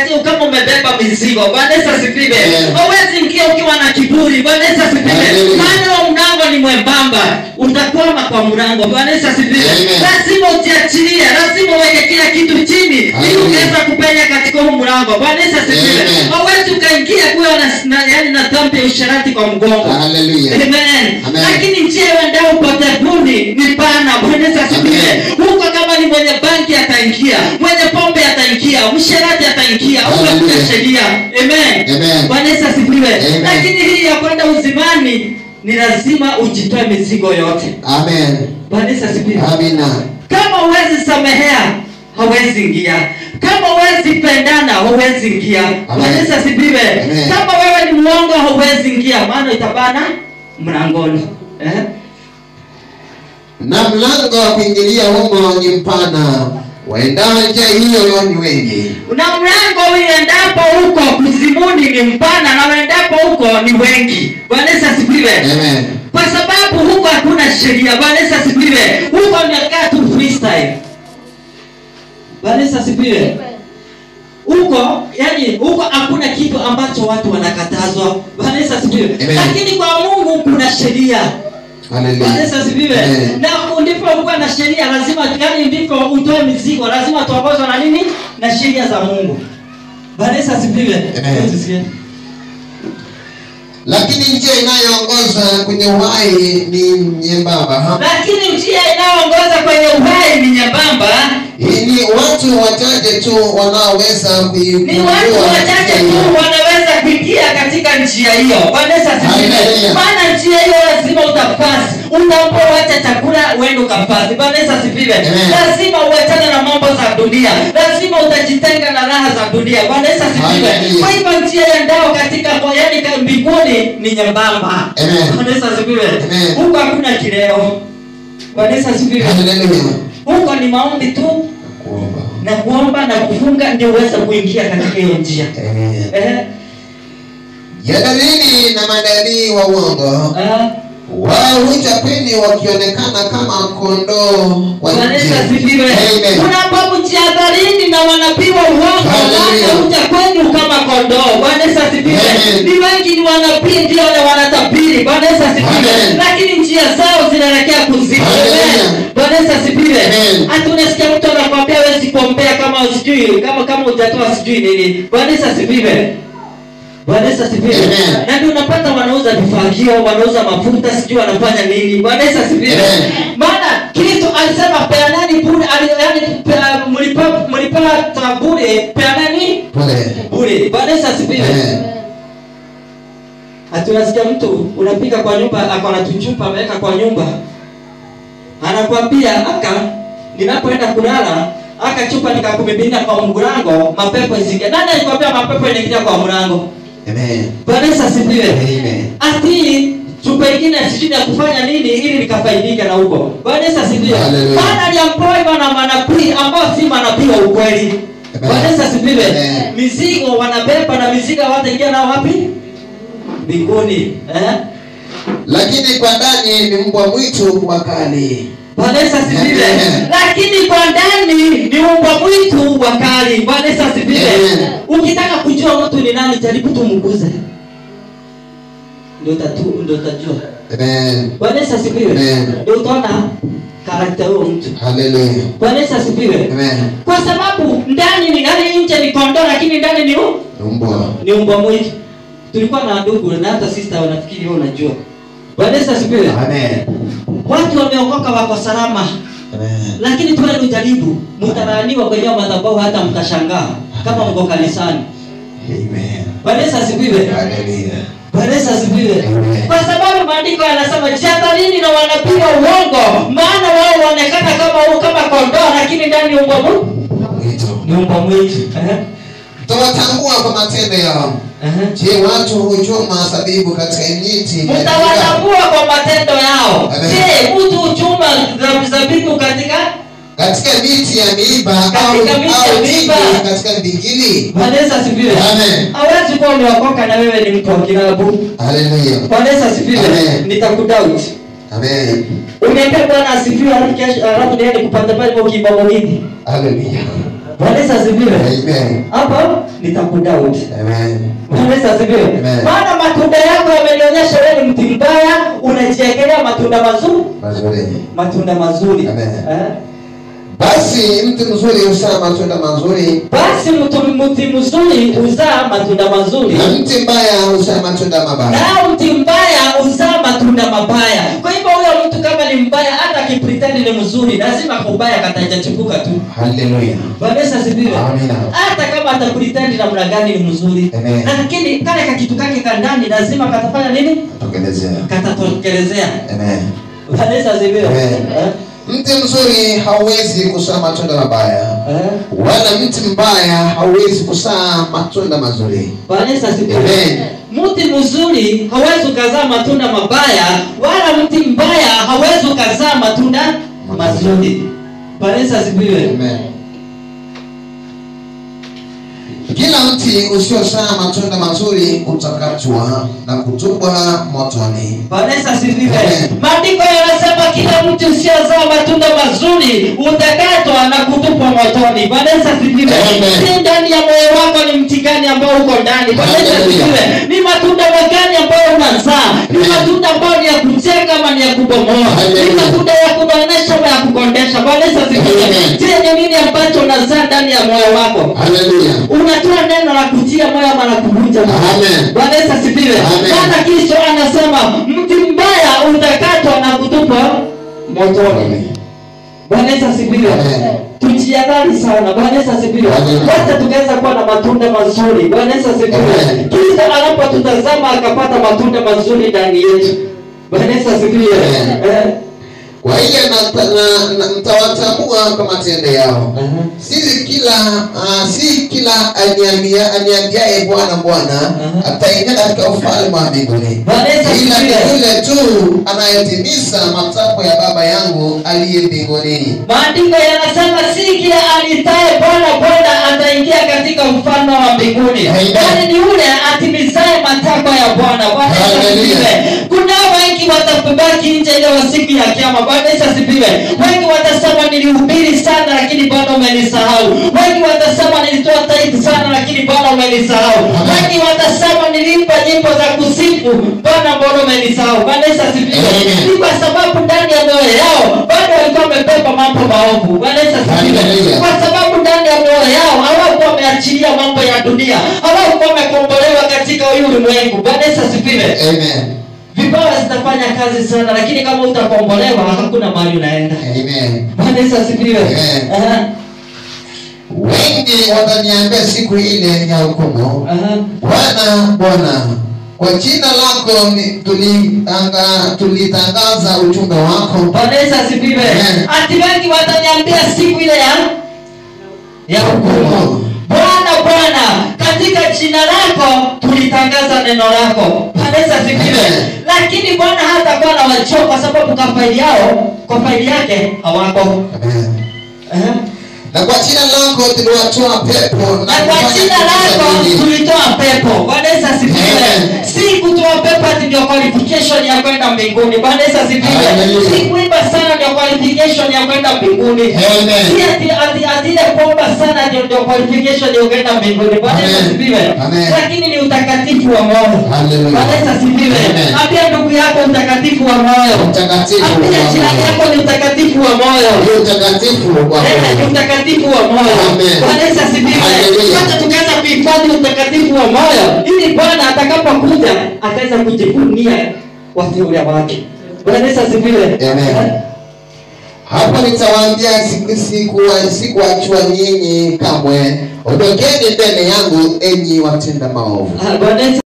katika kama umebeba mizigo bwana yesu asifiwe Amen. hauwezi ingia ukiwa na kiburi bwana yesu asifiwe Hallelujah. maana huo mlango ni mwembamba utakwama kwa mlango bwana yesu asifiwe Amen. lazima ujiachilie lazima uweke kila kitu chini ili Hallelujah. uweza kupenya katika huu mlango bwana yesu asifiwe Amen. hauwezi ukaingia kuwa na, na, yani na dhambi ya usharati kwa mgongo Hallelujah. Amen. Amen. lakini njia iendao upotevuni ni pana bwana yesu asifiwe Amen. huko kama ni mwenye banki ataingia mwenye pombe ataingia msherati ataingia huko kuna Hallelujah. sheria amen Amen. bwana yesu asifiwe Amen. lakini hii ya kwenda uzimani ni lazima ujitoe mizigo yote Amen. bwana yesu asifiwe Amina. kama huwezi samehea hawezi ingia kama huwezi pendana hauwezi ingia bwana yesu asifiwe Amen. kama wewe ni mwongo hauwezi ingia maana itabana mlangoni eh? Na mlango wa kuingilia humo ni mpana, waendao njia hiyo ni wengi. na mlango uendapo huko kuzimuni ni mpana na uendapo huko ni wengi bwana yesu asifiwe Amen. kwa sababu huko hakuna sheria bwana yesu asifiwe huko unakaa tu freestyle bwana yesu asifiwe huko yani huko hakuna kitu ambacho watu wanakatazwa bwana yesu asifiwe Amen. lakini kwa mungu kuna sheria Bwana Yesu Hallelujah. asifiwe. Amen. Na ndipo kuwa na sheria lazima yani ndipo utoe mizigo lazima tuongozwe na nini? Na sheria za Mungu. Bwana Yesu asifiwe. Amen. Tusikie. Lakini njia inayoongoza kwenye uhai ni nyembamba. Ha? Lakini njia inayoongoza kwenye uhai ni nyembamba, Hii ni watu wachache tu wanaoweza ni kuigundua watu wachache njia tu hiyo. wanaweza kuingia katika njia hiyo. Bwana Yesu asifiwe. Hallelujah. Maana njia hiyo lazima utapasi. Unapoacha chakula uende ukapasi. Bwana Yesu asifiwe. Amen. Lazima uachane na mambo za dunia. Lazima utajitenga na raha za dunia. Bwana Yesu asifiwe. Hallelujah. Kwa hivyo njia ya ndao katika yani ka- mbinguni ni nyembamba. Amen. Bwana Yesu asifiwe. Amen. Huko hakuna kileo. Bwana Yesu asifiwe. Hallelujah. Huko ni maombi tu Kuomba. na kuomba na kufunga ndio uweze kuingia katika hiyo njia. Amen. Eh, Ya dalili na manabii wa uongo ah. wao huja peni wakionekana kama kondoo wa Bwana Yesu nje. asifiwe. Amen. Unapomjihadharini na wanabii wa uongo Hallelujah. wanakuja kwenu kama kondoo. Bwana Yesu asifiwe. Amen. Ni wengi ni wanabii ndio na wanatabiri. Bwana Yesu asifiwe. Amen. Lakini njia zao zinaelekea kuzimu. Hallelujah. Amen. Bwana Yesu asifiwe. Amen. Hata unasikia mtu anakwambia hawezi kuombea kama sijui kama kama hujatoa sijui nini. Bwana Yesu asifiwe. Bwana Yesu asifiwe. Amen. Na ndio unapata wanauza vifagio, wanauza mafuta, sijui wanafanya nini. Bwana Yesu asifiwe. Amen. Maana Kristo alisema peanani bure, ali- yaani pea- mlipa- mlipata bure, peanani Pole. bure. Bwana Yesu asifiwe. Amen. Ati unasikia mtu unapika kwa nyumba, ako na tuchupa ameweka kwa nyumba, anakwambia aka, ninapoenda kulala aka chupa nikakumiminia kwa mlango, mapepo isingie. Nani alikwambia mapepo inaingia kwa mlango? Amen. Bwana Yesu asifiwe. Amen. ati chupa ingine sijui ya kufanya nini ili nikafaidike na huko bwana yesu asifiwe Hallelujah. maana aliampoiwa na manabii ambao si manabii wa ukweli Amen. bwana yesu asifiwe Amen. mizigo wanabeba na mizigo wataingia nao wapi mbinguni eh? Lakini kwa ndani ni mbwa mwitu wakali. bwana yesu asifiwe Amen. lakini kwa ndani ni umbwa mwitu wakali bwana yesu asifiwe Amen. ukitaka kujua mtu ni nani jaribu tumguze ndio utatu- ndio utajua Amen. Bwana Yesu asifiwe. Amen. Ndio utaona karakta huyo mtu. Hallelujah. Bwana Yesu asifiwe. Amen. Kwa sababu ndani ni ndani nje ni kondoo lakini ndani ni u- Mbwa. ni umbwa mwitu. Tulikuwa na ndugu na hata sister wanafikiri wewe unajua. Bwana Yesu asifiwe. Amen. Watu wameokoka wako salama Amen. lakini tuwe tujaribu mtalaaniwa kwenye madhabahu hata mtashangaa kama mko kanisani. Amen. Bwana Yesu asifiwe. Hallelujah. Bwana Yesu asifiwe. Amen. Kwa sababu maandiko yanasema jihadharini na wanabii wa uongo, maana wao huonekana kama kama kondoo, lakini ndani umbwa mwitu Mwitu. ni umbwa mwitu. Ehe, Tutawatambua kwa matendo yao. ehe. Je, watu huchoma zabibu katika miti? Mtawatambua kwa matendo yao. Amen. Je, mtu huchuma za- zabibu katika Katika miti ya miiba au Katika miti ya au miiba. tini katika mbingili? Bwana Yesu asifiwe. Amen. Hawezi kuwa umeokoka na wewe ni mtu wa kilabu. Hallelujah. Bwana Yesu asifiwe. Amen. Nitakudoubt. Amen. Uniambia Bwana asifiwe, alafu kesho alafu niende kupanda pale kwa kibomo hivi. Hallelujah. Bwana Yesu asifiwe. Amen. Hapo nitakudoubt. Amen. Bwana Yesu asifiwe. Amen. Maana matunda yako yamenionyesha wewe ni mti mbaya, unajiekelea matunda mazuri, Mazuri. matunda mazuri. Amen. Eh? Basi mti mzuri huzaa matunda mazuri Basi mtu mti mzuri huzaa matunda mazuri. na mti mbaya huzaa matunda mabaya. Na mti mbaya huzaa matunda mabaya. Kwa hivyo huyo mtu kama ni mbaya, hata akipretend ni mzuri, lazima kubaya katajachipuka tu. Haleluya. Bwana Yesu asifiwe. Amina. Hata kama atapretend namna gani ni mzuri, Amen. lakini kale kakitu kake ka ndani lazima katafanya nini? Tokelezea. Katatokelezea. Amen. Bwana Yesu asifiwe. Amen. Eh? Mti mzuri hauwezi kuzaa matunda mabaya, Eh? wala mti mbaya hauwezi kuzaa matunda mazuri. Bwana Yesu asifiwe. Amen. Mti mzuri hawezi ukazaa matunda mabaya, wala mti mbaya hawezi ukazaa matunda mazuri. Bwana Yesu asifiwe. Amen. Kila mti usiozaa matunda mazuri utakatwa na kutupwa motoni. Bwana Yesu asifiwe. Amen. Maandiko yanasema kila mti usiozaa matunda mazuri utakatwa na kutupwa motoni. Bwana Yesu asifiwe. Amen. Si ndani ya moyo wako ni mti gani ambao uko ndani? Bwana Yesu Hallelujah. asifiwe. Ni matunda magani ambayo unazaa? Ni Amen. matunda ambayo ni ya kujenga ama ni ya kubomoa? Ni Hallelujah. matunda ya kubonesha ama ya kukondesha? Bwana Yesu asifiwe. Amen. Je, ni nini ambacho unazaa ndani ya moyo wako? Haleluya. unatoa neno la kutia moyo ama la kuvunja moyo. Amen. Bwana Yesu asifiwe. Amen. Maana Kristo anasema mti mbaya utakatwa na kutupwa motoni. Bwana Yesu asifiwe. Amen. Tujiadhari sana. Bwana Yesu asifiwe. Amen. Hata tukaweza kuwa na matunda mazuri. Bwana Yesu asifiwe. Amen. Kristo anapotutazama akapata matunda mazuri ndani yetu. Bwana Yesu asifiwe. Amen. Eh. Kwa hiyo na- na- na- mtawatambua kwa matendo yao. Aha. Si kila uh, si kila aniambia aniambiaye Bwana Bwana Aha. ataingia katika ufalme wa mbinguni, Bwana Yesu ila ni asifiwe. yule tu anayetimiza matakwa ya Baba yangu aliye mbinguni. Maandiko yanasema si kila alitaye Bwana Bwana ataingia katika ufalme wa mbinguni, Amen. bali ni yule atimizaye matakwa ya Bwana. Bwana Yesu Hallelujah. asifiwe. Kuna wengi watabaki nje ile wa siku ya Kiyama. Bwana Yesu asifiwe. Wengi watasema nilihubiri sana, lakini Bwana umenisahau. Wengi watasema nilitoa tithe sana, lakini Bwana umenisahau. Amen. Wengi watasema nilimba nyimbo za kusifu, Bwana mbona umenisahau? Bwana Yesu asifiwe. Amen. Ni kwa sababu ndani ya mioyo yao bado walikuwa wamebeba mambo maovu. Bwana Yesu asifiwe. Hallelujah. Kwa sababu ndani ya mioyo yao hawakuwa wameachilia mambo ya dunia, hawakuwa wamekombolewa katika huyu ulimwengu. Bwana Yesu asifiwe. Amen. Vipawa zitafanya kazi sana, lakini kama utakombolewa hakuna mahali unaenda. Amen. Bwana Yesu asifiwe. Amen. Aha, Wengi wataniambia siku ile ya hukumu, aha. Bwana Bwana, kwa jina lako ni- tulitanga- tulitangaza ujumbe wako Bwana Yesu asifiwe. Amen. Ati wengi wataniambia siku ile ya ya hukumu. Bwana Bwana, katika jina lako tulitangaza neno lako. Bwana Yesu asifiwe. Amen. Lakini Bwana hatakuwa na wachoo kwa sababu kwa faili yao, kwa faili yake hawako. Amen. Aha. na kwa jina lako tuliwatoa pepo Na kwa kufanya jina lako miujiza mingi. tulitoa pepo. Bwana Yesu asifiwe. Amen. Si kutoa pepo ati ndio qualification ya kwenda mbinguni. Bwana Yesu asifiwe. Hallelujah. Si kuimba sana ndio qualification ya kwenda mbinguni. Amen. Si ati ati ati ile kuomba sana ndio ndio qualification ya kwenda mbinguni. Bwana Yesu Amen. asifiwe. Amen. Lakini ni utakatifu wa moyo. Hallelujah. Bwana Yesu asifiwe. Amen. Ambia ndugu yako utakatifu wa moyo. Utakatifu wa Ambia jirani moyo. yako ni utakatifu wa moyo. Ni utakatifu wa Eh, ni moyo. utakatifu wa moyo. Amen. Bwana Yesu asifiwe. Hallelujah. Hata tukaanza kuhifadhi utakatifu wa moyo ili Bwana atakapokuja ataweza kujivunia wateule wake. Bwana Yesu asifiwe. Amen. hapo nitawaambia siku siku sikuachwa nyinyi kamwe ondokeni mbele yangu enyi watenda maovu Ah, Bwana Yesu